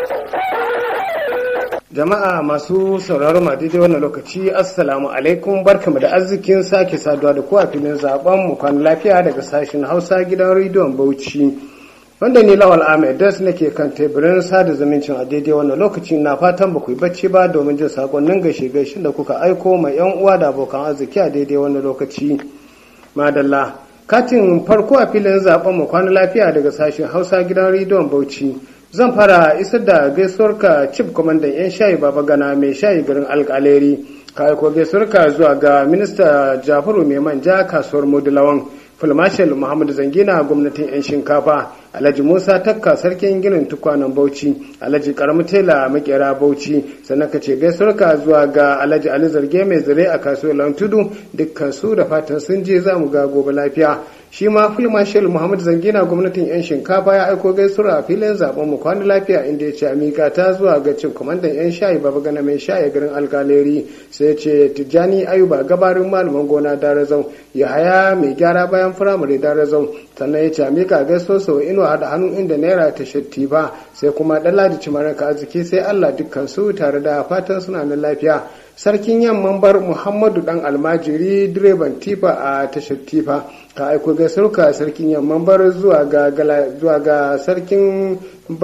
Jama'a masu sauraron ma daidai wannan lokaci Assalamu alaikum barkamu da arzikin sake saduwa da ku a filin zaben mu kwan lafiya daga sashen Hausa gidan rediyon Bauchi. Wanda ni Lawal Ahmed Das nake kan teburin sada zumuncin a daidai wannan lokaci na fatan ba ku yi bacci ba domin jin sakonnin gaishe gaishe da kuka aiko ma yan uwa da abokan arziki a daidai wannan lokaci. Madalla katin farko a filin zaben mu kwan lafiya daga sashen Hausa gidan rediyon Bauchi. zan fara isar da gaisuwarka cif kwamandan 'yan shayi baba gana mai shayi garin alkaleri ka aiko gaisuwarka zuwa ga minista jafaru mai manja kasuwar modulawan fulmashal muhammadu zangina gwamnatin 'yan shinkafa alhaji musa takka sarkin ginin tukwanen bauchi alhaji karamu tela makera bauchi sannan ka ce gaisuwarka zuwa ga alhaji ali zarge mai zire a kasuwar lantudu dukkan su da fatan sun je za mu ga gobe lafiya shi ma fulmashal muhammad zangina gwamnatin yan shinkafa ya aiko gaisuwa a filin zaben mu kwana lafiya inda ya ce amika ta zuwa ga cin kwamandan yan shayi baba gana mai shayi garin alkaleri sai ya ce tijjani ayuba gabarin malaman gona darazau yahaya mai gyara bayan firamare darazau sannan ya ce amika gaisuwa sau inuwa da hannu inda naira ta shatti ba sai kuma ɗan cimaranka arziki sai allah dukkan su tare da fatan suna nan lafiya sarkin yamman bar muhammadu dan almajiri direban tifa a tashar tifa ka aiko gaisuwa sarkin yamman bar zuwa ga zuwa ga sarkin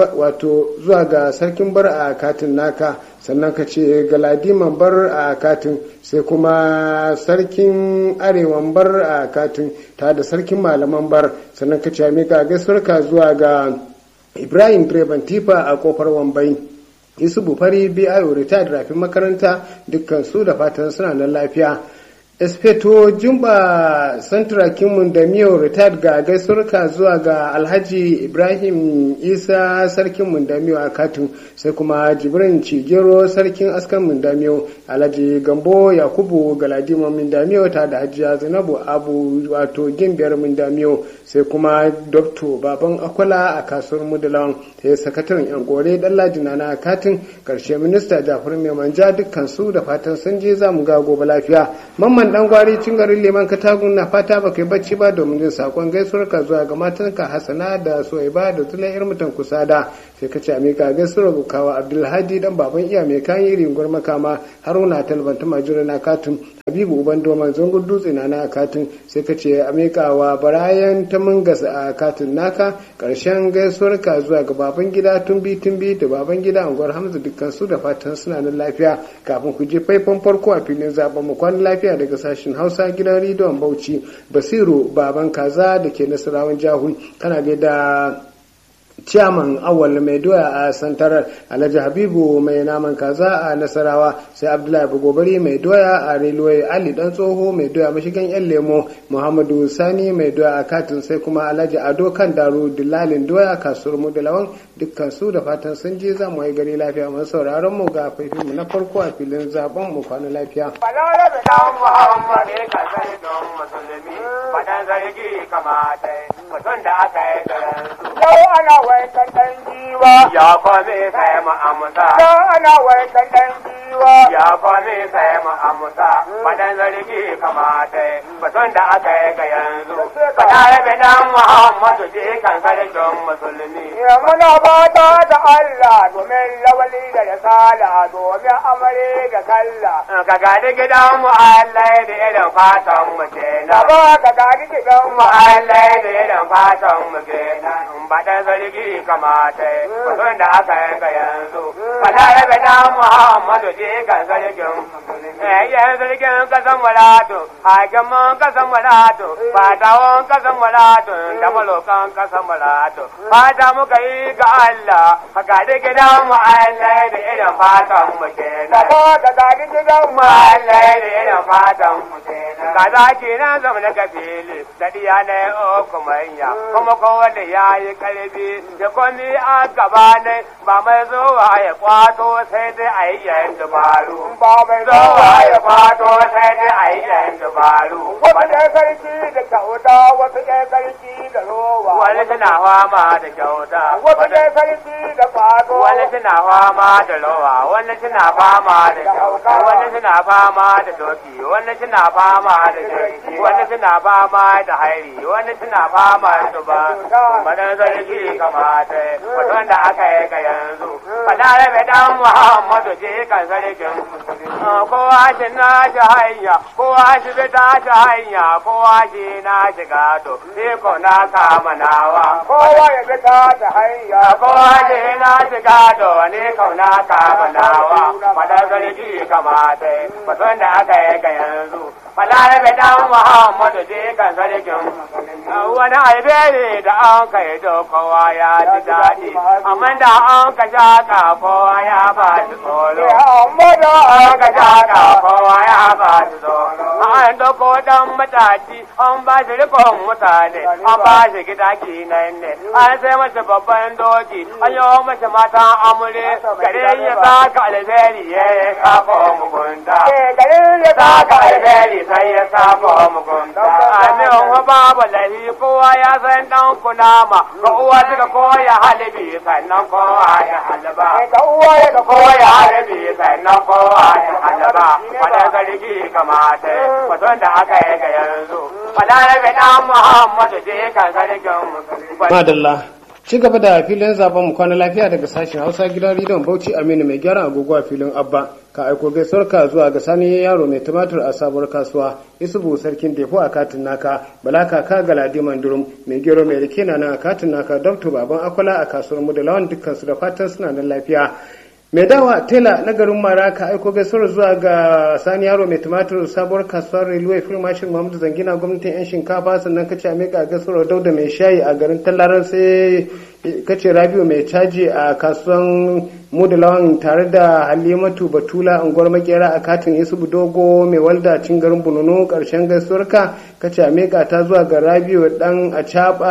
wato zuwa ga sarkin bar a katin naka sannan ka ce galadiman bar a katin sai kuma sarkin arewan bar a katin ta da sarkin malaman bar sannan ka ce mika gaisuwa zuwa ga ibrahim direban tifa a kofar wambai yusufu fari biyu retired rafin makaranta dukkan su da fatan suna nan lafiya espeto jumba santrakin da miyo retired ga gaisurka zuwa ga alhaji ibrahim isa sarkin mundamiyo a katun sai kuma jibrin cigero sarkin askan mundamiyo alhaji gambo yakubu galadima mundamiyo ta da hajiya zainabu abu wato gimbiyar mundamiyo sai kuma dokto baban akwala a kasuwar mudulawan sai sakataren yan gore dallaji na katin karshe minista jafar mai manja dukkan su da fatan sun je za mu ga gobe lafiya mamman dan gwari cin garin leman katagun na fata ba kai bacci ba domin jin sakon gaisuwar ka zuwa ga matanka hasana da soyaba da tunan yar mutan kusa da sai ka ce a mika gaisuwar bukawa abdulhadi dan baban iya mai kayan irin makama haruna talbanta majura na katin habibu uban doman zangon dutse na na katin sai ka ce a mika wa barayan ta mungas a katin naka karshen gaisuwar ka zuwa ga baban gida tumbi tumbi da baban gida unguwar hamza dukkan su da fatan suna nan lafiya kafin ku je faifan farko a filin zaben mu kwan lafiya daga sashen hausa gidan rediyon bauchi basiru baban kaza da ke nasarawan jahun kana da ciyaman awal mai doya a santarar alhaji habibu mai naman kaza a nasarawa sai abdullahi bugobari mai doya a railway ali dan tsoho mai doya mashigan yan lemo muhammadu sani mai doya a katin sai kuma alhaji ado kan daru dillalin doya kasuwar mudalawan dukkan su da fatan sun je za mu yi gari lafiya mun sauraron mu ga faifin mu na farko a filin zaben mu kwana lafiya mutum da aka yi garin Yau ana waikan ɗan giwa. ya kwame sai mu amsa Yau ana waikan ɗan giwa. ya kwame sai mu amsa fadan zargi kamata mutum da aka yi ga yanzu fada rabe dan muhammadu je kan sarkin musulmi Ya muna fata da Allah domin lawali da ya sala domin amare da kalla. ka gadi gidan mu Allah da irin fatan mu Da kenan ba ka gani gidan mu Allah da irin fatan mu kenan fadan zargi kamata mutum da aka yi ga yanzu fada rabe dan muhammadu je kan sarkin musulmi yan sarkin kasan walatu hakiman kasan walatu fatawan kasan walatu da malokan kasan walatu fata muka yi ga Allah haka da gidan mu Allah da irin fatan mu Da kenan ba ka gani gidan mu Allah da irin fatan mu kenan kaza kenan zama na kafili da diya na uku manya kuma kowanne ya yi karfi da komi a gaba ne ba mai zuwa ya kwato sai dai a yi yan dabaru Ba mai zuwa ya kwato sai dai a yi yan dabaru Wasu ɗaya sarki da kyauta, wasu ɗaya sarki da rowa. wani suna fama da kyauta Wasu ɗaya sarki da kwato. wani suna fama da rawa wani suna fama da kyauta wani suna fama da doki wani suna fama da jirgi wani suna fama da hairi wani suna fama da ba madan sarki kamata mutum da aka yi ga yanzu balarabe dan muhammadu je kan sarkin kowa shi na shi hanya kowa shi bi ta shi hanya kowa shi na shi gado ko na kama nawa kowa ya bi ta ta hanya kowa shi na shi gado ne kauna kama nawa fadar sarki kamata batun da aka yi ga yanzu balarabe dan muhammadu je kan sarkin wani alberi da an kai da kowa ya ji daɗi amma da an ka shaka kowa ya ba shi tsoro amma da an ka shaka kowa ya ba shi tsoro an doko dan mataci an ba shi rikon mutane an ba shi gida kinan ne an sai masa babban doki an yi masa matan amure gare ya saka alberi ya yi sako mugunta garin ya saka alberi sai ya sako mugunta amin wa babu lahi kowa ya san dan kunama ga uwa suka koya halibi sannan kowa ya halaba ga uwa ya ga koya halibi sannan kowa ya halaba wanda sarki kamata mutum da aka yi ga yanzu balarabe dan muhammadu je kan sarkin musulmi madalla ci gaba da filin zaben mu kwana lafiya daga sashen hausa gidan rediyon bauchi aminu mai gyara agogo a filin abba ka aiko gaisuwar ka zuwa ga sani yaro mai tumatur a sabuwar kasuwa isubu sarkin defo a katin naka bala kaka galadi mandurum mai gero mai rike na nan a katin naka dabto baban akwala a kasuwar mu da lawan dukkan su da fatan suna nan lafiya mai dawa tela na garin mara ka aiko gaisuwar zuwa ga sani yaro mai tumatur sabuwar kasuwar railway firmashin muhammadu zangina gwamnatin yan shinkafa sannan kace a mika gaisuwar dauda mai shayi a garin tallaran sai kace rabiu mai caji a kasuwan mudulawan tare da halimatu batula unguwar makera a katin isubu dogo mai walda cin garin bununu karshen gaisuwar ka kace a mika ta zuwa ga rabiu dan a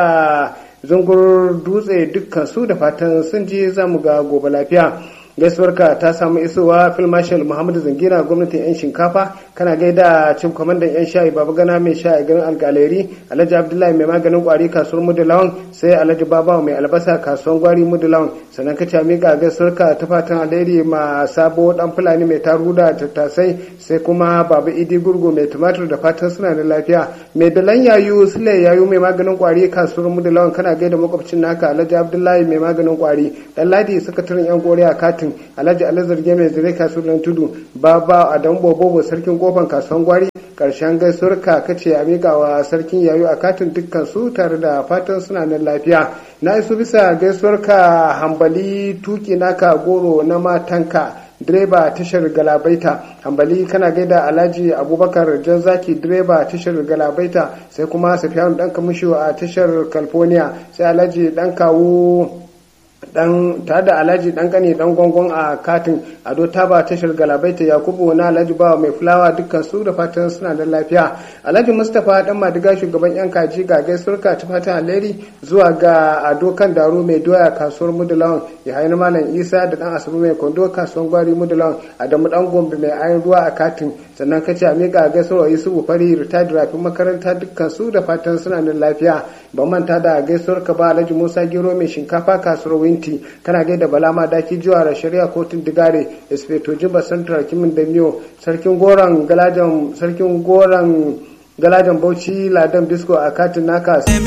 zungur dutse dukkan su da fatan sun ji zamu ga gobe lafiya gaisuwarka ta samu isowa phil marshal muhammadu zangira gwamnatin yan shinkafa kana gaida cin kwamandan yan shayi baba gana mai shayi garin alkaleri alhaji abdullahi mai maganin kwari kasuwar mudulawan sai alhaji babawa mai albasa kasuwar gwari mudulawan sannan ka ci miƙa gaisuwarka ta fatan alheri ma sabo dan fulani mai taru da tattasai sai kuma baba idi gurgu mai tumatur da fatan suna da lafiya mai dalan yayu sule yayu mai maganin kwari kasuwar mudulawan kana gaida makwabcin naka alhaji abdullahi mai maganin kwari dan ladi sakataren yan koriya katin alhaji alazarge mai zire kasuwar tudu baba adam bobobo sarkin kofan kasuwan gwari karshen gaisuwar ka kace a miƙa wa sarkin yayu a katin dukkan su tare da fatan suna nan lafiya na iso bisa gaisuwar ka hambali tuki naka goro na matanka direba tashar galabaita hambali kana gaida alhaji abubakar janzaki direba tashar galabaita sai kuma safiyanu dan kamisho a tashar california sai alhaji dan kawo dan tare da alhaji dan kane dan gongon a katin ado taba tashar galabaita yakubu na alhaji bawa mai fulawa dukkan su da fatan suna da lafiya alhaji mustapha dan madiga shugaban yan kaji ga gaisuwarka ta fatan alheri zuwa ga ado kan daro mai doya kasuwar mudulawan ya haini malam isa da dan asabu mai kondo kasuwar gwari mudulawan adamu dan gombe mai ayin ruwa a katin sannan kace a miƙa gaisuwar yusufu fari retired rafin makaranta dukkan su da fatan suna da lafiya ban manta da gaisuwar ka ba alhaji musa gero mai shinkafa kasuwar winti kana gaida bala ma daki jiwa da shari'a kotun digare espeto jiba central kimin da miyo sarkin goron galajan sarkin goron galajan bauchi ladan bisko a katin naka